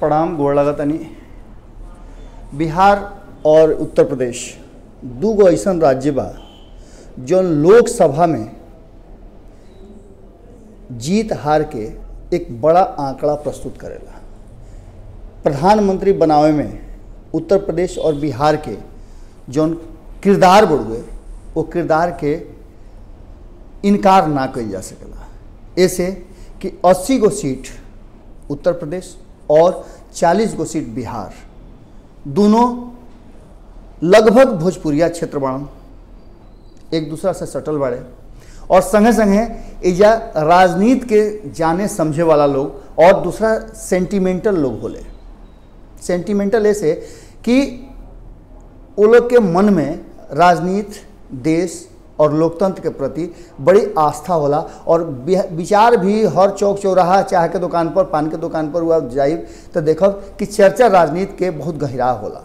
प्रणाम गोड़ लगतनी बिहार और उत्तर प्रदेश दू गो ऐसन राज्य बा जौन लोकसभा में जीत हार के एक बड़ा आंकड़ा प्रस्तुत करेला प्रधानमंत्री बनावे में उत्तर प्रदेश और बिहार के जौन किरदार बढ़ुए वो किरदार के इनकार ना कल जा सकेला ऐसे कि 80 गो सीट उत्तर प्रदेश और 40 गो सीट बिहार दोनों लगभग भोजपुरिया क्षेत्र बाड़न एक दूसरा से सटल बाड़े और संगे संगे एजा राजनीति के जाने समझे वाला लोग और दूसरा सेंटिमेंटल लोग होले सेंटिमेंटल ऐसे कि वो लोग के मन में राजनीति देश और लोकतंत्र के प्रति बड़ी आस्था होला और बिह- विचार भी हर चौक चौराहा चाय के दुकान पर पान के दुकान पर हुआ जाइब तो देखब कि चर्चा राजनीति के बहुत गहरा होला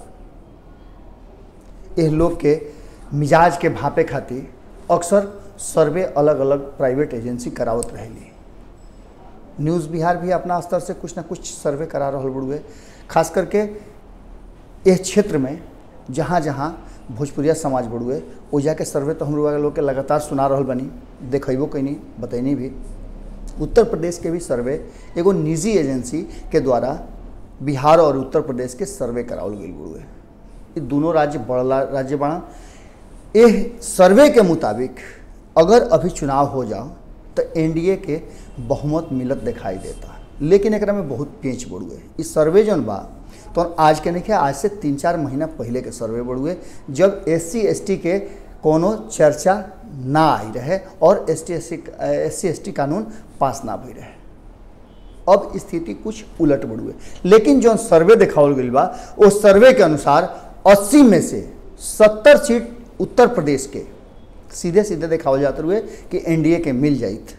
एह लोग के मिजाज के भापे खातिर अक्सर सर्वे अलग अलग प्राइवेट एजेंसी करावत रहेली न्यूज़ बिहार भी अपना स्तर से कुछ ना कुछ सर्वे करा रहा बड़ुए खास करके इस क्षेत्र में जहाँ जहाँ भोजपुरिया समाज बड़ुए ओ जाके सर्वे तो हम लोग लोग के लगातार सुना रहल बनी देखबो कैनी बतैनी भी उत्तर प्रदेश के भी सर्वे एगो निजी एजेंसी के द्वारा बिहार और उत्तर प्रदेश के सर्वे करावल गई बड़ुए ये दोनों राज्य बड़ा राज्य बना एह सर्वे के मुताबिक अगर अभी चुनाव हो जाओ तो एनडीए के बहुमत मिलत दिखाई देता लेकिन एकरा में बहुत पेंच बढ़ुए इस सर्वे जौन बा तो आज के नहीं आज से तीन चार महीना पहले के सर्वे बढ़ुए जब एस सी एस टी के कोनो चर्चा ना आई रहे और S T S C S C S T कानून पास ना भई रहे अब स्थिति कुछ उलट बढ़ुए लेकिन जो सर्वे दिखावल गई बा वो सर्वे के अनुसार 80 में से 70 सीट उत्तर प्रदेश के सीधे सीधे दिखावल जाते हुए कि एनडीए के मिल जाइत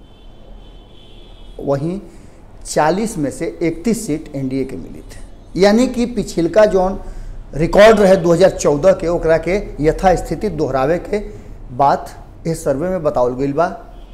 वहीं 40 में से 31 सीट एनडीए के मिली थे यानी कि पिछिलका जौन रिकॉर्ड रहे 2014 के ओकरा के यथास्थिति दोहरावे के बात इस सर्वे में बतावल गई बा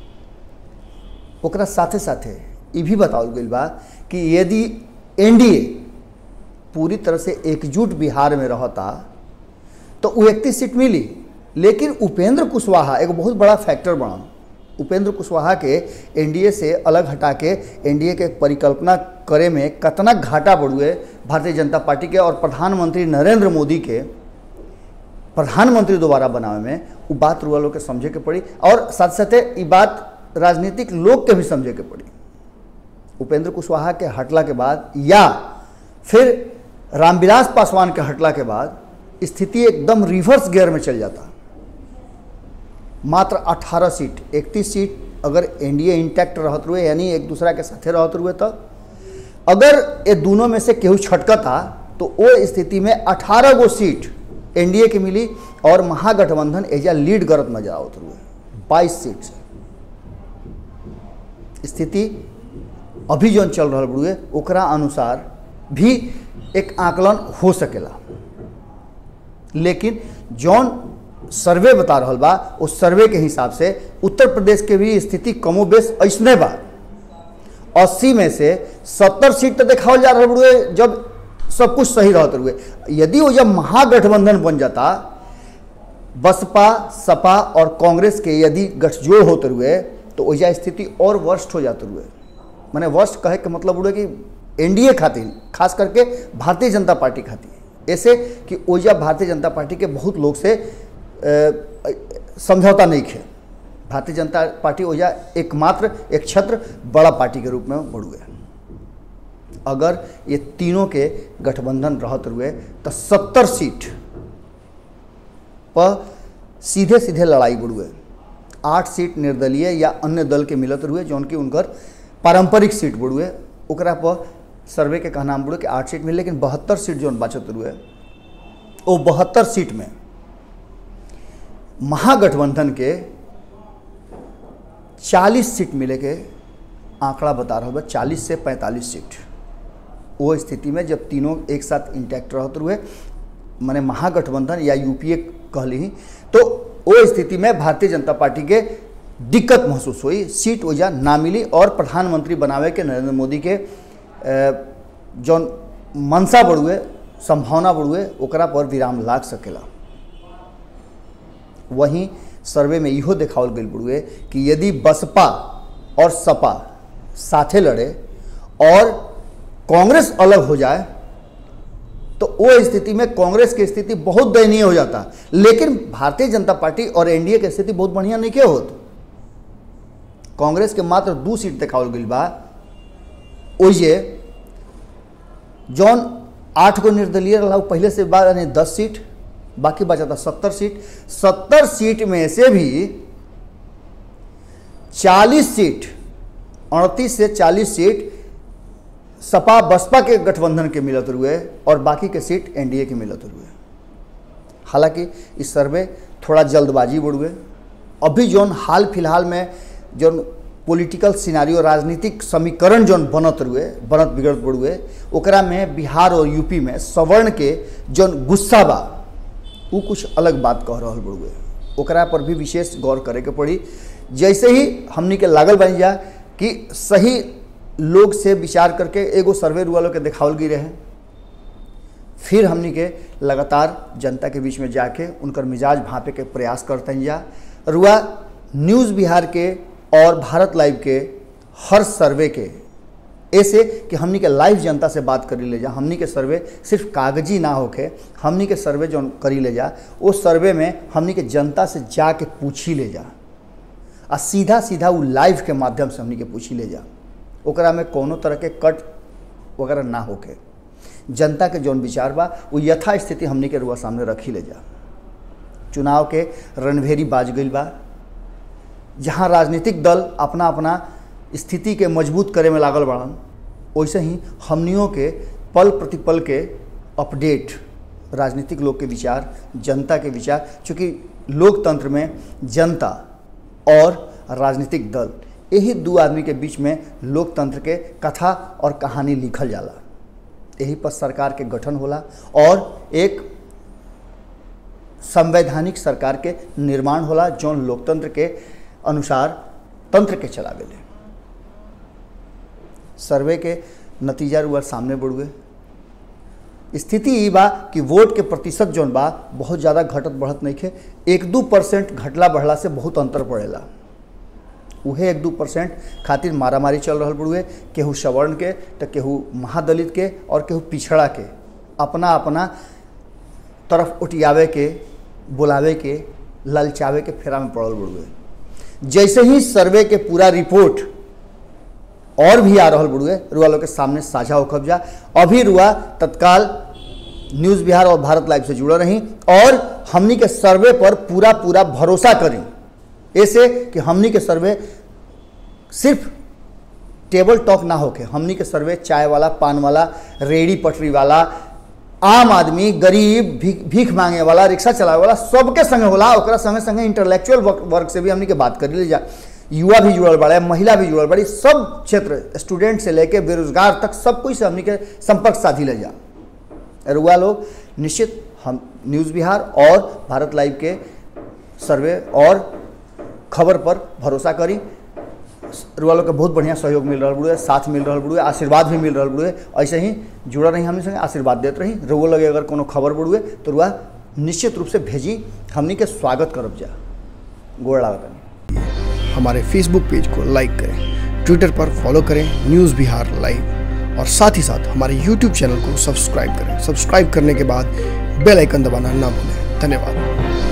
ओकरा साथे साथे ये भी बतावल गई बा कि यदि एनडीए पूरी तरह से एकजुट बिहार में रहता तो वो इकतीस सीट मिली लेकिन उपेंद्र कुशवाहा एक बहुत बड़ा फैक्टर बना उपेंद्र कुशवाहा के एनडीए से अलग हटा के एनडीए के परिकल्पना करे में कतना घाटा बढ़ुए भारतीय जनता पार्टी के और प्रधानमंत्री नरेंद्र मोदी के प्रधानमंत्री दोबारा बनावे में वो बात रुआ लोग के समझे के पड़ी और साथ साथ ये बात राजनीतिक लोग के भी समझे के पड़ी उपेंद्र कुशवाहा के हटला के बाद या फिर रामविलास पासवान के हटला के बाद स्थिति एकदम रिवर्स गियर में चल जाता मात्र 18 सीट 31 सीट अगर एनडीए इंटैक्ट रहत रुए यानी एक दूसरा के साथे रहत रुए तो अगर ये दोनों में से केहू छटकता तो वो स्थिति में 18 गो सीट एनडीए के मिली और महागठबंधन एजा लीड करत नजर आवत रुए 22 सीट से स्थिति अभी जौन चल रहा बड़ुए ओकरा अनुसार भी एक आकलन हो सकेला लेकिन जौन सर्वे बता रहा बा उस सर्वे के हिसाब से उत्तर प्रदेश के भी स्थिति कमो बेश ऐसने बा अस्सी में से सत्तर सीट तो देखावल जा रहा बड़ुए जब सब कुछ सही रहते हुए यदि वो जब महागठबंधन बन जाता बसपा सपा और कांग्रेस के यदि गठजोड़ होते हुए तो ओजा स्थिति और वर्स्ट हो जाते हुए मैंने वर्स्ट कहे के मतलब उड़े कि एनडीए खातिर खास करके भारतीय जनता पार्टी खातिर ऐसे कि ओजा भारतीय जनता पार्टी के बहुत लोग से अ, समझौता नहीं खे भारतीय जनता पार्टी ओजा एकमात्र एक छत्र बड़ा पार्टी के रूप में बढ़ गया अगर ये तीनों के गठबंधन रहत हुए तो सत्तर सीट पर सीधे सीधे लड़ाई बढ़ुए आठ सीट निर्दलीय या अन्य दल के मिलत हुए जौन की उनकर पारंपरिक सीट बढ़ुए ओकरा पर सर्वे के कहना बढ़े कि आठ सीट में लेकिन बहत्तर सीट जौन बचत हुए वो बहत्तर सीट में महागठबंधन के 40 सीट मिले के आंकड़ा बता रहा है चालीस से 45 सीट वो स्थिति में जब तीनों एक साथ इंटैक्ट रहते हुए माने महागठबंधन या यूपीए कहली तो वो स्थिति में भारतीय जनता पार्टी के दिक्कत महसूस हुई सीट वजह ना मिली और प्रधानमंत्री बनावे के नरेंद्र मोदी के अ, जौन मनसा बढ़ुए संभावना बढ़ुए ओकरा पर विराम लाग सकेला वहीं सर्वे में इहो देखावल गई बढ़ुए कि यदि बसपा और सपा साथे लड़े और कांग्रेस अलग हो जाए तो वो स्थिति में कांग्रेस की स्थिति बहुत दयनीय हो जाता लेकिन भारतीय जनता पार्टी और एनडीए की स्थिति बहुत बढ़िया नहीं के होत कांग्रेस के मात्र दू सीट देखावल गई बा ओइजे जौन आठ गो निर्दलीय रहा पहले से बाद यानी दस सीट बाकी बचा था सत्तर सीट सत्तर सीट में से भी चालीस सीट अड़तीस से चालीस सीट सपा बसपा के गठबंधन के मिलत हुए और बाकी के सीट एनडीए के मिलत हुए हालांकि इस सर्वे थोड़ा जल्दबाजी बढ़ुए अभी जौन हाल फिलहाल में जौन पॉलिटिकल सिनारियो राजनीतिक समीकरण जौन बनत रुए बनत बिगड़त बढ़ुए ओकरा में बिहार और यूपी में सवर्ण के जौन गुस्सा बा वो कुछ अलग बात कह रहा बढ़ुए ओकरा पर भी विशेष गौर करे के पड़ी जैसे ही हमनी के लागल बन जा कि सही लोग से विचार करके एगो सर्वे रुआ लोग के देखावल गई रहे फिर हमनी के लगातार जनता के बीच में जाके उनकर मिजाज भापे के प्रयास करते हैं जा रुआ न्यूज़ बिहार के और भारत लाइव के हर सर्वे के ऐसे कि हमनी के लाइव जनता से बात करी ले जा हमनी के सर्वे सिर्फ कागजी ना होके हमनी के सर्वे जो करी ले जा उस सर्वे में हमनी के जनता से जाके पूछी ले जा आ सीधा सीधा वो लाइव के माध्यम से हमनी के पूछी ले जा ओकरा में कोनो तरह के कट वगैरह ना होके जनता के जौन विचार बा वो यथा स्थिति हमनी के रुआ सामने रखी ले जा चुनाव के रणभेरी बाज गई बा जहाँ राजनीतिक दल अपना अपना स्थिति के मजबूत करे में लागल बाड़न वैसे ही हमनियों के पल प्रतिपल के अपडेट राजनीतिक लोग के विचार जनता के विचार चूँकि लोकतंत्र में जनता और राजनीतिक दल यही दो आदमी के बीच में लोकतंत्र के कथा और कहानी लिखल जाला यही पर सरकार के गठन होला और एक संवैधानिक सरकार के निर्माण होला जौन लोकतंत्र के अनुसार तंत्र के चलावेले सर्वे के नतीजा रुआ सामने बढ़ुए स्थिति ई बा कि वोट के प्रतिशत जौन बा बहुत ज़्यादा घटत बढ़त नहीं खे एक दू परसेंट घटला बढ़ला से बहुत अंतर पड़ेला उहे एक दू परसेंट खातिर मारामारी चल रहा बड़ुए केहू सवर्ण के तो केहू महादलित के और केहू पिछड़ा के अपना अपना तरफ उटियावे के बुलावे के ललचावे के फेरा में पड़ल बड़ुए जैसे ही सर्वे के पूरा रिपोर्ट और भी आ रहा बड़ुए रुआ लोग के सामने साझा हो कब्जा अभी रुआ तत्काल न्यूज़ बिहार और भारत लाइव से जुड़े रही और हमनी के सर्वे पर पूरा पूरा भरोसा करें ऐसे कि हमनी के सर्वे सिर्फ टेबल टॉक ना होके हमनी के सर्वे चाय वाला पान वाला रेडी पटरी वाला आम आदमी गरीब भीख भीख मांगे वाला रिक्शा चलावे वाला सबके संगे होला ओकरा संगे संगे इंटेलेक्चुअल वर्क से भी हमनी के बात करी ले जा युवा भी जुड़ल बड़ा महिला भी जुड़ल बड़ी सब क्षेत्र स्टूडेंट से लेके बेरोजगार तक सब कुछ से हमनी के संपर्क साधी ले जा रुआ लोग निश्चित हम न्यूज़ बिहार और भारत लाइव के सर्वे और खबर पर भरोसा करी रुआ लोग के बहुत बढ़िया सहयोग मिल रहा बुढ़े साथ मिल रहा बुढ़े आशीर्वाद भी मिल रहा बुढ़े ऐसे ही जुड़ा रही हमने संगे आशीर्वाद देते रही रुआ लगे अगर कोनो खबर बुढ़ुए तो रुआ निश्चित रूप से भेजी हमनी के स्वागत करब जा गोड़ लागत हमारे फेसबुक पेज को लाइक करें ट्विटर पर फॉलो करें न्यूज़ बिहार लाइव और साथ ही साथ हमारे यूट्यूब चैनल को सब्सक्राइब करें सब्सक्राइब करने के बाद बेल आइकन दबाना ना भूलें धन्यवाद